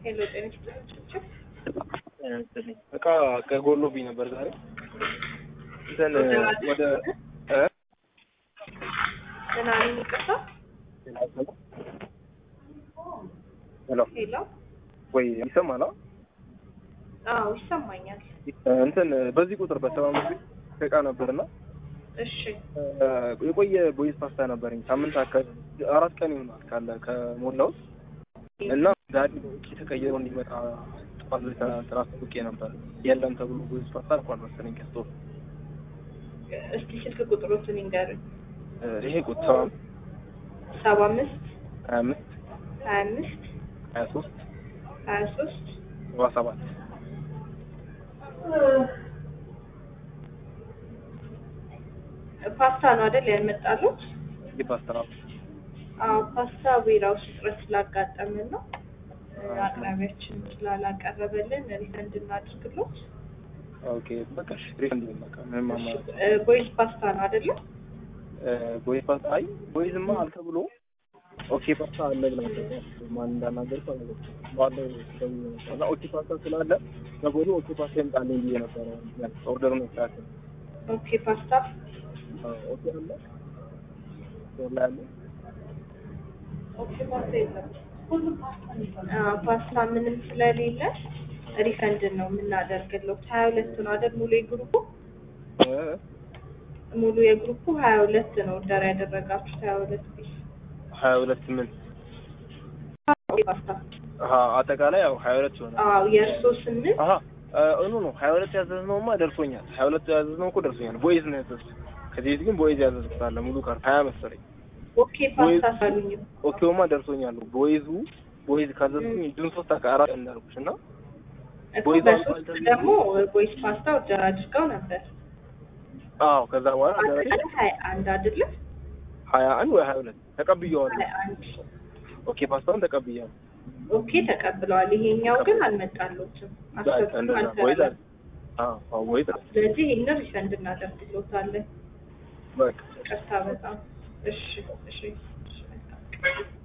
ሄሎ ጤና ይስጥልኝ። እቃ ከጎሎብኝ ነበር ዛሬ እንትን ወደ እ ምን አለኝ? ይቅርታ። ሄሎ ሄሎ። ወይ ይሰማል? አዎ አዎ ይሰማኛል። እንትን በዚህ ቁጥር በሰባ አምስት እቃ ነበርና እሺ የቆየ ቦይዝ ፓስታ ነበረኝ ሳምንት አካባቢ አራት ቀን ይሆናል ካለ ከሞላውት እና ዛሬ በውጭ ተቀይሮ እንዲመጣ ጠዋት ላይ ስራ አስታውቄ ነበር። የለም ተብሎ ቦይዝ ፓስታ አልኳል መሰለኝ ከስቶር እስቲ ስልክ ቁጥሮትን ይንገሩኝ። ይሄ ቁጥር ሰባ ሰባ አምስት ሀያ አምስት ሀያ አምስት ሀያ ሶስት ሀያ ሶስት ሰባ ሰባት ፓስታ ነው አይደል ያልመጣሉት? ይህ ፓስታ ነው። አዎ ፓስታ ዌራውስ እጥረት ስላጋጠምን ነው አቅራቢያችን ስላላቀረበልን ሪፈንድ እናድርግሎት። ኦኬ በቃ እሺ ሪፈንድ በቃ ምንም አማራጭ ቦይስ ፓስታ ነው አይደለም? ቦይዝ ፓስታ አይ ቦይዝማ አልተብሎ ኦኬ ፓስታ አለ ብላ ማን እንዳናገርኩ አላውቅም። ባለው እና ኦኬ ፓስታ ስላለ ከጎኑ ኦኬ ፓስታ ይምጣልኝ ብዬ ነበረ ኦርደሩን ያስተካከል ኦኬ ፓስታ ኦኬ አለ ስቶር ላይ አለ ኦኬ ፓስታ የለም። አዎ ፓስታ ምንም ስለሌለ ሪፈንድ ነው የምናደርግለው። ሀያ ሁለት ነው አይደል ሙሉ የግሩፑ እ ሙሉ የግሩፑ ሀያ ሁለት ነው ኦርደር ያደረጋችሁት ሀያ ሁለት ፒስ ሀያ ሁለት ስምንት ኦኬ ፓስታ አሀ አጠቃላይ ያው ሀያ ሁለት ይሆናል። አዎ የእርሶ ስምንት አሀ እኑ ነው ሀያ ሁለት ያዘዝነውማ ደርሶኛል። ሀያ ሁለት ያዘዝነው እኮ ደርሶኛል። ቦይዝ ነው ያዘዝኩት። ከዚህ በፊት ግን ቦይዝ ያዘዝኩት አለ ሙሉ ካርድ ሀያ መሰለኝ። ኦኬ ፓስታ ሳሉኝ ኦኬውማ ደርሶኛል። ቦይዙ ቦይዝ ካዘዝኩኝ ጁን ሶስት አካ አራት እንዳልኩሽ እና እኮ ቦይዝ በሶስት አልኳል ደግሞ ቦይስ ፓስታ ኦርደር አድርገው ነበር። አዎ ከዛ በኋላ ደረሰኝ አጠቃላይ ሀያ አንድ አይደለም? ሀያ አንድ ወይ ሀያ ሁለት ተቀብዬዋለሁ። ሀያ አንድ ኦኬ ፓስታውን ተቀብያለሁ። ኦኬ ተቀብለዋል። ይሄኛው ግን አልመጣሎትም። በቃ አሰብኩ እንደዛ ቦይዝ አለ። አልተረፈም። አዎ አዎ ቦይዝ አለ። ስለዚህ ይህንን ሪፈንድ እናደርግሎታለን። በቃ ይቅርታ በጣም እሺ እሺ እሺ መልካም